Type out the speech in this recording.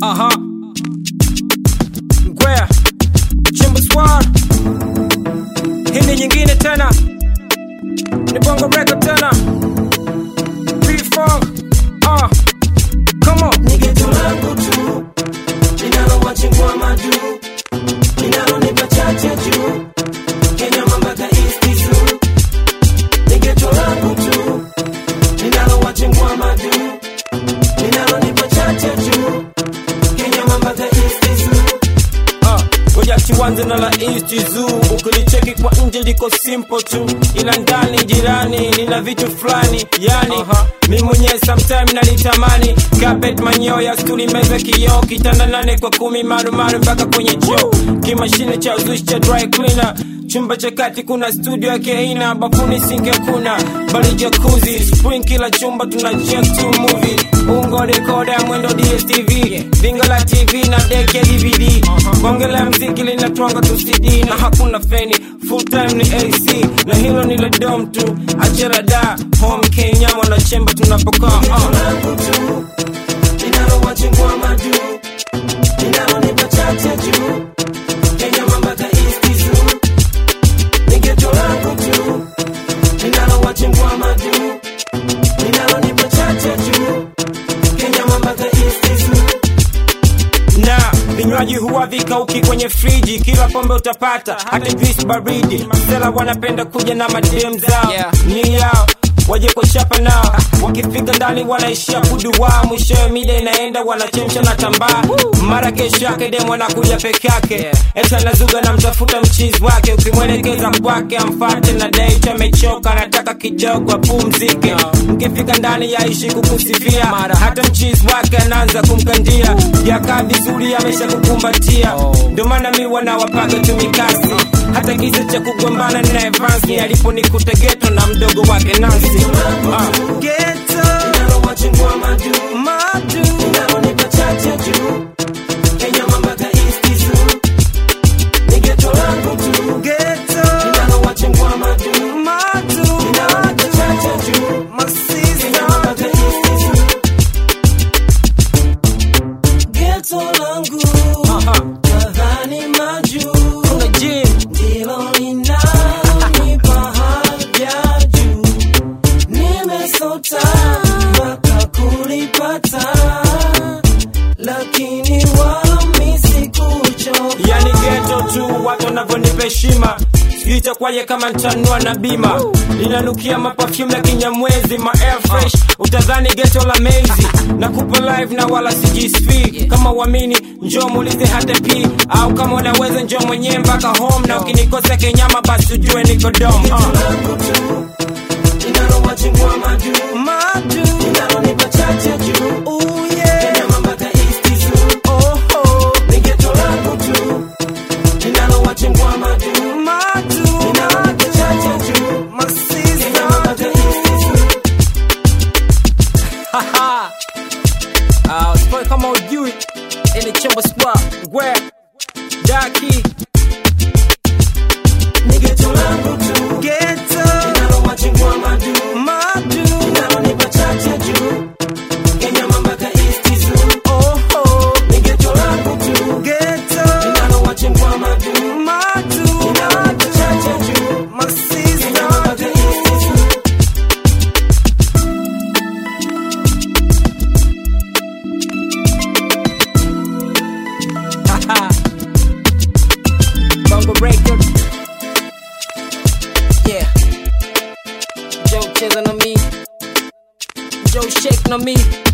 Aha. Ngwea. Chimbo Squad. Hii ni nyingine tena. Ni Bongo Record tena. P-Funk. Ah. Come on. ni geto langu tu linalowachingwa madu linalonipa chache juu kenya mambaka istizu ni geto langu tu linalowachingwa madu linalonipa chache juu kenya mambaka istizu Ah, ngoja tuanze na la East Zoo. Ukilicheki kwa nje liko simple tu, ila ndani jirani lina vitu fulani yani mi mwenyewe sometime nalitamani carpet manyoya stuli meza kioo kitanda nane kwa kumi marumaru mpaka kwenye choo kimashine cha uzushi cha dry cleaner chumba cha kati kuna studio yake aina bafuni sinke kuna bali jakuzi spring kila chumba tuna check to movie ungo rekoda mwendo dstv vinga la tv na dek ya dvd bonge la mziki linatwanga tu cd na hakuna feni full time ni ac na hilo ni la dom tu achera da home kenya mwanachemba tunapokaa geto uh. langu tu linalowachingwa madu linalonipa chache juu kenya mambaka istizu ni geto langu tu linalowachingwa madu linalonipa chache juu kenya mambaka istizu na vinywaji huwa vikauki kwenye friji kila pombe utapata hata juice baridi masela wanapenda kuja na madem zao Yeah. ni yao waje kuchapa nao wakifika ndani wanaishia kuduwaa mwishowe mida inaenda wanachemsha na tambaa mara kesho yake dem wanakuja peke yake Yeah. eta nazuga na mtafuta mchizi wake ukimwelekeza kwake amfate na date amechoka anataka kidogo apumzike mkifika ndani yaishi kukusifia Mara. hata mchizi wake anaanza kumkandia yakaa vizuri amesha kukumbatia Oh. ndio maana mi wanawapaga tumikasi hata kisa cha kugombana na Evansi aliponikuta geto na mdogo wake Nancy Ah. linalowachingwa madu linalonipa chache juu kenya mambaka istizu ni geto langu tu linalowachingwa madu linalonipa chache juu kenya mambaka istizu geto langu Aha. nadhani majuu Kuna gym. ndilo linalonipa haja juu nimesota mpaka kulipata lakini wami sikuchoka yani geto tu watu wanavyonipa heshima sijui itakwaje kama ntanua na bima linanukia mapafyumu ya kinyamwezi ma air fresh utadhani geto la mezi na kupa live na wala sijisp kama uamini njoo muulize hata p au kama unaweza njoo mwenyewe mpaka home na ukinikosa kenyama basi ujue niko dom Geto uh. langu tu linalowachingwa madu linalonipa chache juu Kenya mambaka istizu ni geto langu tu linalowachingwa madu linalonipa chache juu Kenya mambaka istizu Ah, usipone kama ujui ili chembo squad ngwe daki ni geto langu tu linalowachingwa madu linalonipa chache juu Kenya mambaka istizu ni geto langu tu linalowachingwa madu linalonipa chache juu Kenya mambaka istizu Bongo record yeah Joe cheza na mi Joe shake na mi